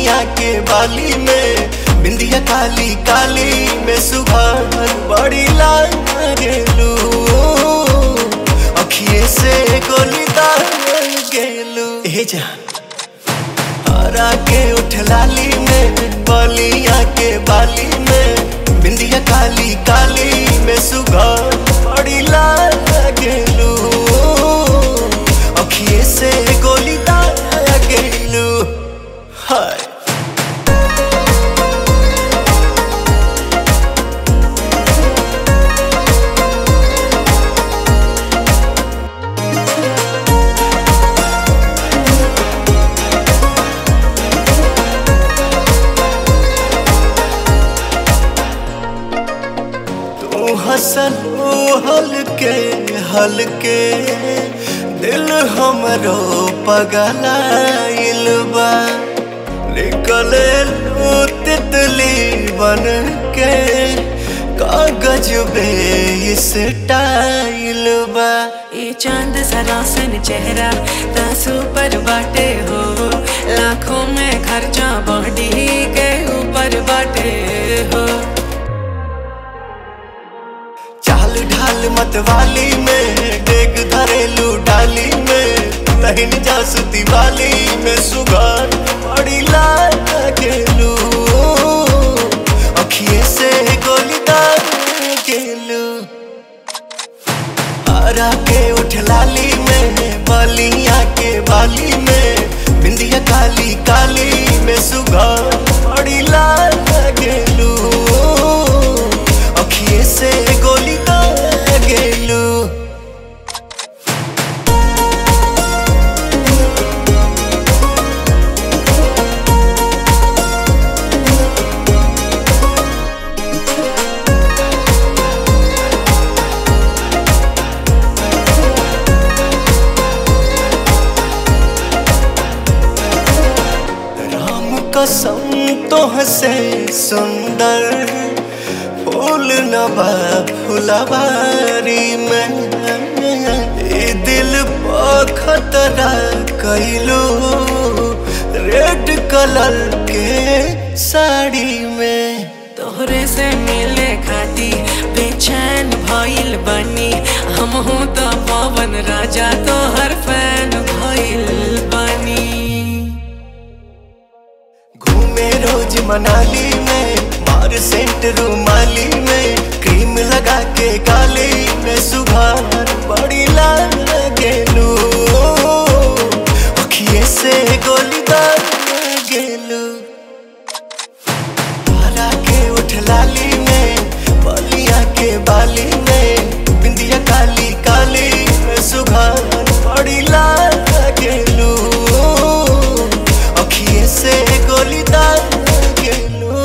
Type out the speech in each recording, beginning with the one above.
बलिया के बाली में बिंदिया काली काली में सुबह बड़ी लाल गेलू अखिए से गोली दाल गेलू हे जान हरा के उठ लाली में बलिया के बाली में बिंदिया काली काली में सुबह बड़ी लाल गेलू अखिए से गोली दाल गेलू हाय तू हसन हलके हलके दिल हमरो पगलाइल बा निकले लू तितली बन के कागज बे इस टाइल बा ये चांद सरासन चेहरा तासू पर बाटे हो लाखों में खर्चा बॉडी के ऊपर बाटे हो चाल ढाल मतवाली में डेग धरेलू डाली में तहिन जासुती वाली में सुगार बड़ी लाल गेलू अखिए से गोली दाल गेलू हरा के उठ लाली में बलिया के बाली में बिंदिया काली काली में सुगार बड़ी लाल गेलू अखिए से गोली दाल गेलू राम कसम तो हसे सुंदर फूल नबा फुलवारी में ए दिल पर खतरा कैलू रेड कलर के साड़ी में तोहरे से मिले खाती बेचैन भइल बनी हम हूँ तो पवन राजा तोहर फैन भइल बनी घूमे रोज मनाली में मार सेंट रूमाली में क्रीम लगा के गाली में सुबह बड़ी लाल गेलू अखिए से गोली दाल गेलू हरा के उठ लाली में बलिया के बाली में बिंदिया काली काली में सुबह बड़ी लाल गेलू अखिए से गोली दाल गेलू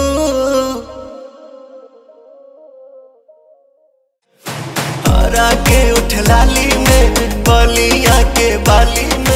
हरा के उठ लाली में बलिया के बाली में